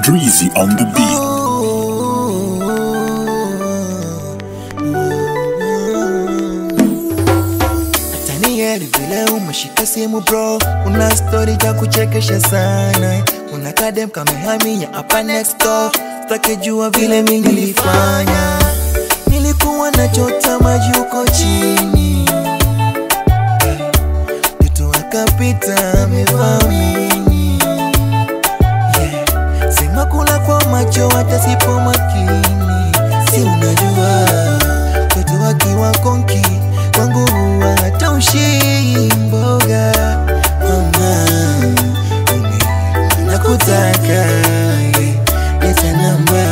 Treasy on the beat. Tanieli vile umeshika simu bro, una story ya kuchekesha sana, una kadem kamehamia hapa next door, staki jua vile mimi nilifanya, nilikuwa nachota maji huko chini, mtoto akapita amevaa mini, yeah. sema kula kwa macho hata sipo makini, si unajua mtoto akiwa konki kwangu huwa hataushi mboga mama mimi nakutaka yeah. leta namba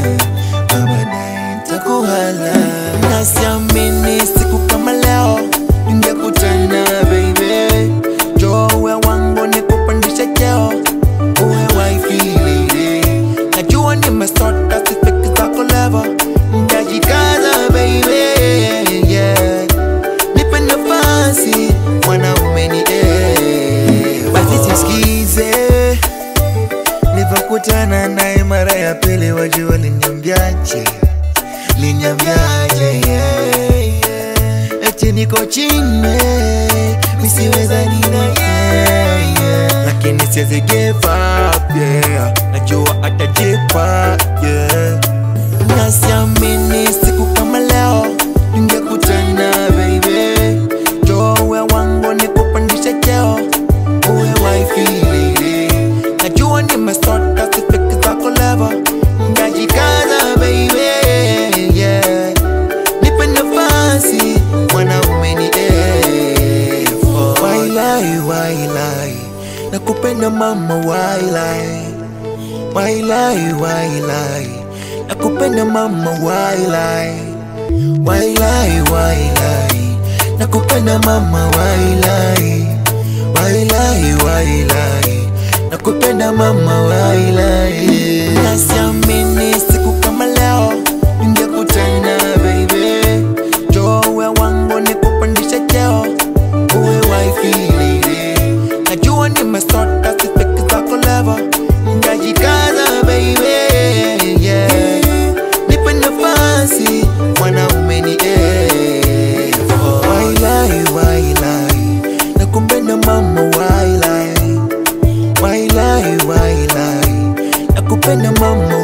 baadaye nitakuhala nasiamini siku kama leo ningekutana baby jowe wangu nikupandisha cheo uwe wifi lady najua nimesota sifiki zako level ndajikaza baby yeah nipe nafasi mwanaume ni eh. basi sisikize nilivyokutana naye mara ya pili wajua liniambiaje liniambiaje yeah, yeah. eti niko chini misiweza nina yeah, yeah. lakini siwezi give up yeah. najua atajipa yeah. nasiamini siku kama leo ningekutana baby jowe wangu nikupandisha cheo uwe wifi lady najua nimesota sifiki zako level ngajikaza baby yeah nipe nafasi mwanaume ni eh. wailai wailai nakupenda mama wailai wailai wailai nakupenda mama wailai wailai wailai nakupenda mama wailai wailai wailai nakupenda mama wailai nasiamini siku kama leo ningekutana baby jowe wangu nikupandisha cheo uwe wifi lady najua nimesota sifiki zako level ngajikaza baby yeah nipe nafasi mwanaume ni eh. wailai wailai nakupenda mama wailai wailai wailai nakupenda mama